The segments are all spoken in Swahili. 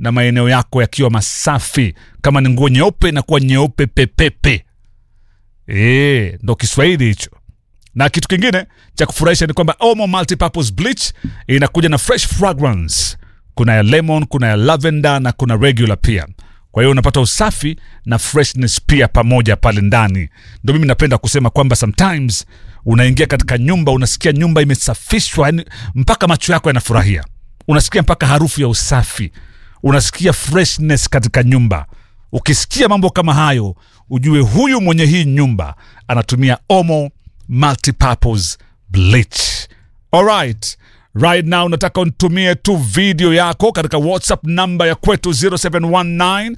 na maeneo yako yakiwa masafi kama ni nguo nyeupe inakuwa nyeupe pepepe e, ndo kiswahili hicho na kitu kingine cha kufurahisha ni kwamba omo multipurpose bleach inakuja na fresh fragrance kuna ya lemon kuna ya lavender na kuna regular pia kwa hiyo unapata usafi na freshness pia pamoja pale ndani ndo mimi napenda kusema kwamba sometimes unaingia katika nyumba unasikia nyumba imesafishwa yani mpaka macho yako yanafurahia unasikia mpaka harufu ya usafi unasikia freshness katika nyumba ukisikia mambo kama hayo ujue huyu mwenye hii nyumba anatumia omo multipurpose bleach alright right now nataka unitumie tu video yako katika whatsapp namba ya kwetu 0719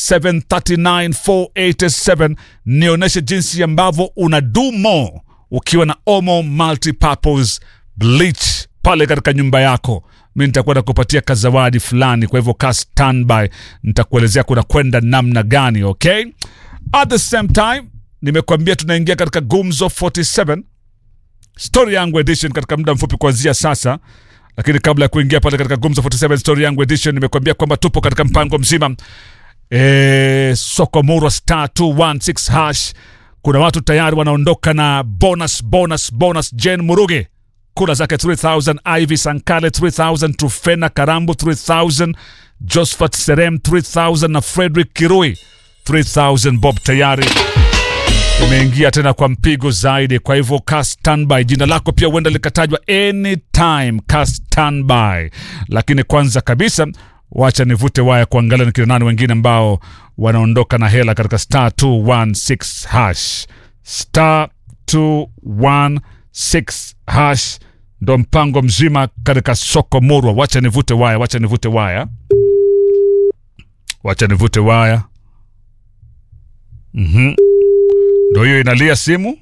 739487 nionyeshe jinsi ambavyo una do more ukiwa na omo multipurpose bleach pale katika nyumba yako mi nitakuwa nakupatia kazawadi fulani kwa hivyo ka standby nitakuelezea kuna kwenda namna gani okay at the same time nimekuambia tunaingia katika gumzo 47 story yangu edition katika muda mfupi kuanzia sasa lakini kabla ya kuingia pale katika gumzo 47 story yangu edition nimekuambia kwamba tupo katika mpango mzima e, sokomurwa star 216 hash kuna watu tayari wanaondoka na bonus bonus bonus jen muruge kula zake 3000 ivy sankale 3000 trufena karambu 3000 josphat serem 3000 na frederick kirui 3000 bob tayari imeingia tena kwa mpigo zaidi kwa hivyo ka standby jina lako pia huenda likatajwa anytime ka standby lakini kwanza kabisa wacha nivute waya kuangalia ni kina nani wengine ambao wanaondoka na hela katika star 216 hash star 216 hash ndo mpango mzima katika soko murwa wacha nivute waya wacha nivute waya wacha nivute waya mhm ndo hiyo inalia simu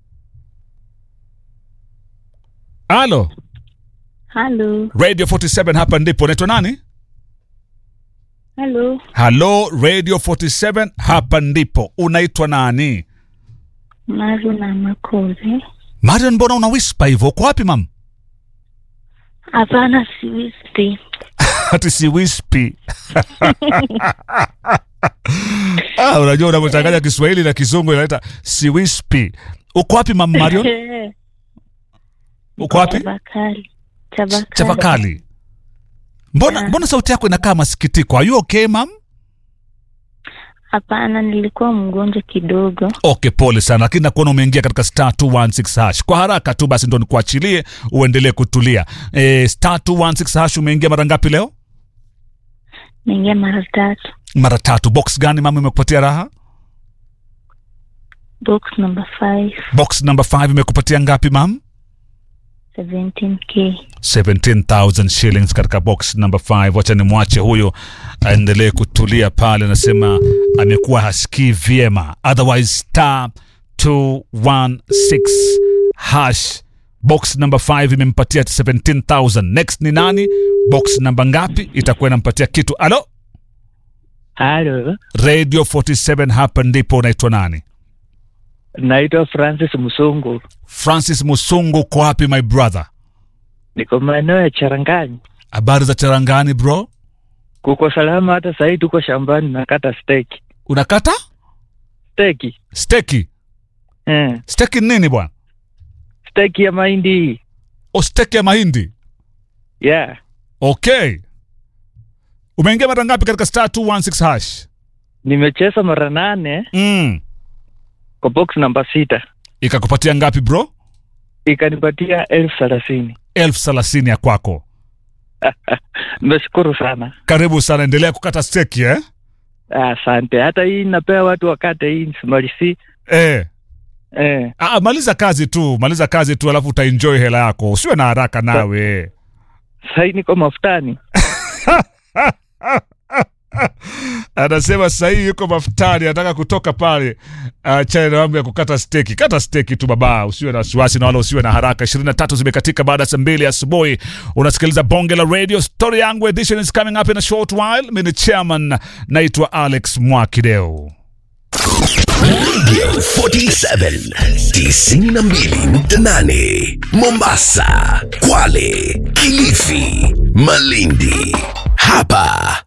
alo Halo, radio 47 hapa ndipo naitwa nani halo, halo radio 47 hapa ndipo unaitwa nani Maru na Makozi. marion mbona una wispa hivyo uko wapi mam Hapana, si wispi. hati si wispi ah, unajua unavyochanganya kiswahili na kizungu inaleta si wispi uko wapi mam marion uko wapi Chabakali. Chabakali. chavakali mbona, mbona sauti yako inakaa masikitiko are you okay mam Hapana, nilikuwa mgonjwa kidogo. okay pole sana lakini nakuona umeingia katika star 216 hash kwa haraka tu basi ndo nikuachilie uendelee kutulia e, star 216 hash umeingia mara ngapi leo Naingia mara tatu. mara tatu box gani mama imekupatia raha Box number 5, box number 5 imekupatia ngapi mam 17k. 17000 shillings katika box number 5 wacha nimwache huyo aendelee kutulia pale anasema amekuwa hasikii vyema otherwise star 216 hash box number 5 imempatia 17000 next ni nani box namba ngapi itakuwa inampatia kitu alo Halo, radio 47 hapa ndipo unaitwa nani naitwa Francis Musungu, francis musungu uko wapi my brother niko maeneo ya Charangani. habari za charangani bro Kuko salama, hata sahii tuko shambani nakata steki unakata steki steki eh, steki nini bwana steki ya mahindi o steki ya mahindi yeah. okay umeingia mara ngapi katika star 216 hash Nimecheza mara nane mm. kwa box namba sita, ikakupatia ngapi bro ikanipatia elfu thelathini. elfu thelathini ya kwako Nimeshukuru sana, karibu sana endelea kukata steki eh? asante. Hata hii napea watu wakate hii simalisi Eh. eh. Ah, maliza kazi tu maliza kazi tu alafu utaenjoy hela yako usiwe na haraka nawe Sahii niko mafutani anasema sahii yuko mafutani anataka kutoka pale achane na mambo ya kukata steki kata steki tu baba usiwe na wasiwasi na wala usiwe na haraka ishirini na tatu zimekatika baada ya saa mbili asubuhi unasikiliza bonge la radio story yangu edition is coming up in a short while mi ni chairman naitwa alex mwakideo Radio 47 92.8 Mombasa, Kwale, Kilifi, Malindi. Hapa